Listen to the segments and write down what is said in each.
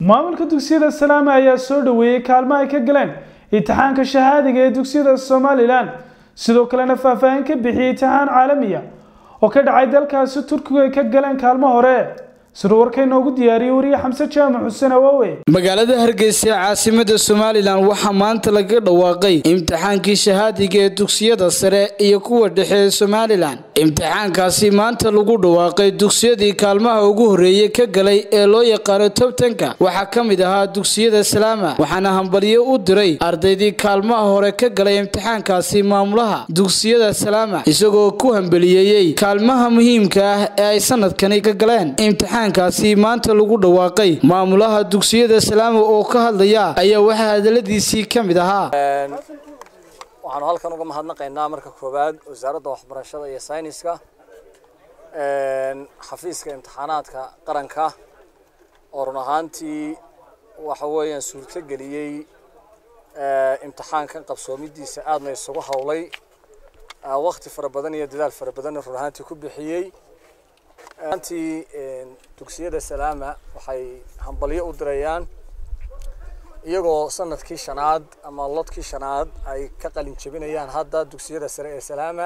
maamulka dugsiyada salaame ayaa soo dhoweeyey kaalmo ay ka galeen imtixaanka shahaadiga ee dugsiyada somalilan sidoo kalena faahfaahin ka bixiyey imtixaan caalamiya oo ka dhacay dalkaasi turkigu ay ka galeen kaalmo hore siduu warka inoogu diyaariyey wariye xamse jaamac xuseen awaawe magaalada hargeysa ee caasimada somalilan waxaa maanta laga dhawaaqay imtixaankii shahaadiga ee dugsiyada sare iyo kuwa dhexe ee somalilan imtixaankaasi maanta lagu dhawaaqay dugsiyadii kaalmaha ugu horreeyey ka galay ee loo yaqaano tobtanka waxaa ka mid ahaa dugsiyada salaama waxaana hambalyo u diray ardaydii kaalmaha hore ka galay imtixaankaasi maamulaha dugsiyada salaama isagoo ku hambeliyeeyey kaalmaha muhiimka ah ee ay sanadkani ka galeen kaasi maanta lagu dhawaaqay maamulaha dugsiyada salaama oo ka hadlaya ayaa waxaa hadaladiisii ka mid ahaa waxaanu halkan uga mahadnaqaynaa marka koowaad wasaaradda waxbarashada iyo sayniska xafiiska imtixaanaadka qaranka oo run ahaantii waxa weeyaan suurto geliyey imtixaankan qabsoomidiisa aadna isugu howlay wakti fara badan iyo dadaal fara badanna run ahaantii ku bixiyey antii dugsiyada salaama waxay hambalyo u dirayaan iyagoo sanadkii shanaad ama lodkii shanaad ay ka qalin jebinayaan hadda dugsiyada sare ee salaama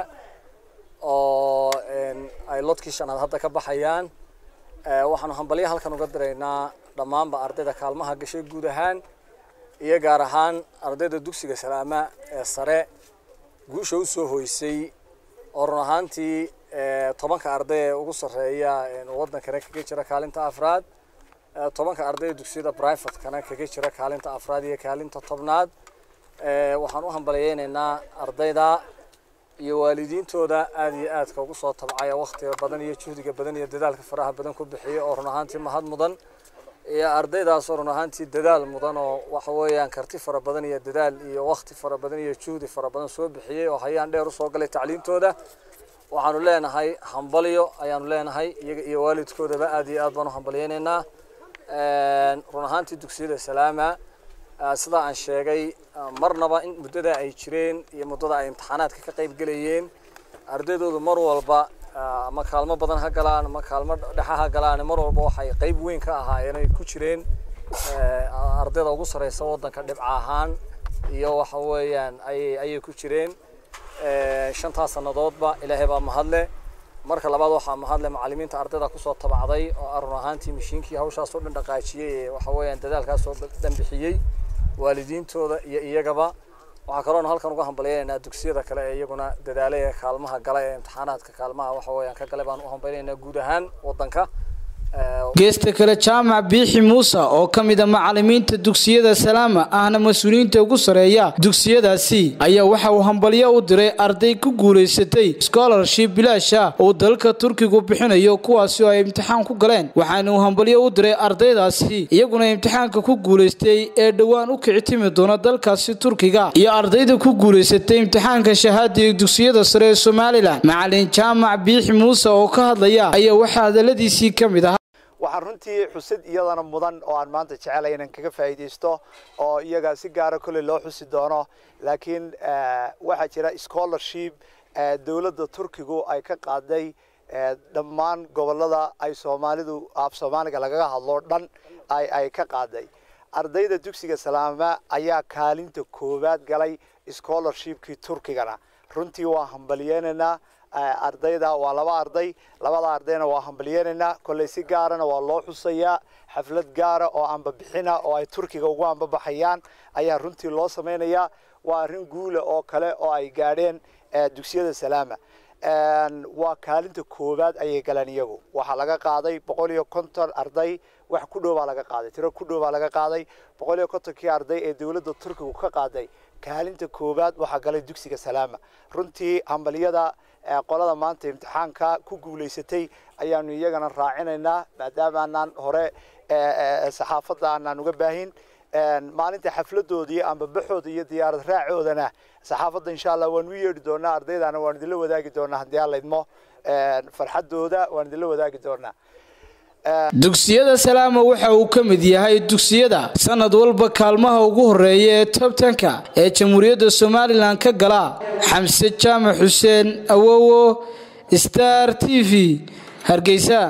oo ay lodkii shanaad hadda ka baxayaan waxaanu hambalyo halkan uga diraynaa dhammaanba ardayda kaalmaha gashay guud ahaan iyo gaar ahaan ardayda dugsiga salaama ee sare guusha usoo hoysay oo run ahaantii tobanka arday ee ugu sarreeya wadankana kaga jira kaalinta afraad tobanka arday ee dugsiyada brivatekana kaga jira kaalinta afraad iyo kaalinta tobnaad waxaan u hambalyeynaynaa ardayda iyo waalidiintooda aad iyo aadka ugu soo tabcaya waktiga badan iyo juhdiga badan iyo dadaalka faraha badan ku bixiya oo run ahaantii mahad mudan iyo ardaydaasoo run ahaantii dadaal mudan oo waxa weeyaan karti fara badan iyo dadaal iyo wakti fara badan iyo juhdi fara badan soo bixiyey oo hayaan dheer usoo galay tacliintooda waxaanu leenahay hambalyo ayaanu leenahay iyaga iyo waalidkoodaba aad iyo aad baan u hambalyeynaynaa run ahaantii dugsiyada salaama sidaa aan sheegay marnaba in muddada ay jireen iyo muddada ay imtixaanaadka ka qayb gelayeen ardaydoodu mar walba ama kaalmo badan ha galaan ama kaalmo dhexa ha galaan mar walba waxay qayb weyn ka ahaayeen ay ku jireen ardayda ugu sareysa waddanka dhibca ahaan iyo waxa weeyaan ayay ayay ku jireen shantaas sannadoodba ilaahay baa mahadle marka labaad waxaa mahadle macallimiinta ardayda kusoo tabacday oo run ahaantii mashiinkii hawshaas oo dhan dhaqaajiyey ee waxa weeyaan dadaalkaas oo dhan bixiyey waalidiintooda iyo iyagaba waxaa kaloona halkan uga hambalyaynaynaa dugsiyada kale ee iyaguna dadaalay ee kaalmaha gala ee imtixaanaadka kaalmaha waxa weeyaan ka gale baan u hambalyaynaa guud ahaan waddanka geesta kale jaamac biixi muuse oo ka mid a macallimiinta dugsiyada salaama ahna mas-uuliyiinta ugu sareeya dugsiyadaasi ayaa waxa uu hambalyo u diray arday ku guulaysatay scholarship bilaasha uu dalka turkigu bixinayo kuwaasi oo ay imtixaan ku galeen waxaana uu hambalyo u diray ardaydaasi iyaguna imtixaanka ku guulaystay ee dhowaan u kici timi doona dalkaasi turkiga iyo ardayda ku guulaysatay imtixaanka shahaadiga dugsiyada sare ee somalilan macallin jaamac biixi muuse oo ka hadlaya ayaa waxaa hadaladiisii ka mid ah waxaan runtii xusid iyadana mudan oo aan maanta jecelay inaan kaga faa'iidaysto oo iyaga si gaara kolley loo xusi doono laakiin waxaa jira scholarship dowladda turkigu ay ka qaaday dhammaan gobollada ay soomaalidu af soomaaliga lagaga hadlo dhan ay ka qaaday ardayda dugsiga salaama ayaa kaalinta koowaad galay scholarshipkii turkigana runtii waa hambalyeynaynaa ardayda waa laba arday labada ardayna waa hambalyeynaynaa kolley si gaarana waa loo xusayaa xaflad gaara oo ambabixina oo ay turkiga ugu ambabaxayaan ayaa runtii loo samaynayaa waa arrin guula oo kale oo ay gaadheen dugsiyada salaama waa kaalinta koowaad ayay galeen iyagu waxaa laga qaaday boqol iyo konton arday wax ku dhow baa laga qaaday tiro ku dhow baa laga qaaday boqol iyo kontonkii arday ee dowladda turkigu ka qaaday kaalinta koowaad waxaa galay dugsiga salaama runtii hambalyada qolada maanta imtixaanka ku guulaysatay ayaanu iyagana raacinaynaa maadaama aanaan hore saxaafadda aanaan uga baahin maalinta xafladoodii amba baxooda iyo diyaarad raacoodana saxaafadda insha allah waan u yeedhi doonaa ardaydana waan idinla wadaagi doonaa haddii aan laydmo farxadooda waan idinla wadaagi doonaa dugsiyada salaama waxa uu ka mid yahay dugsiyada sanad walba kaalmaha ugu horeeya ee tobtanka ee jamhuuriyadda somalilan ka gala xamse jaamac xuseen awowo star t v hargeysa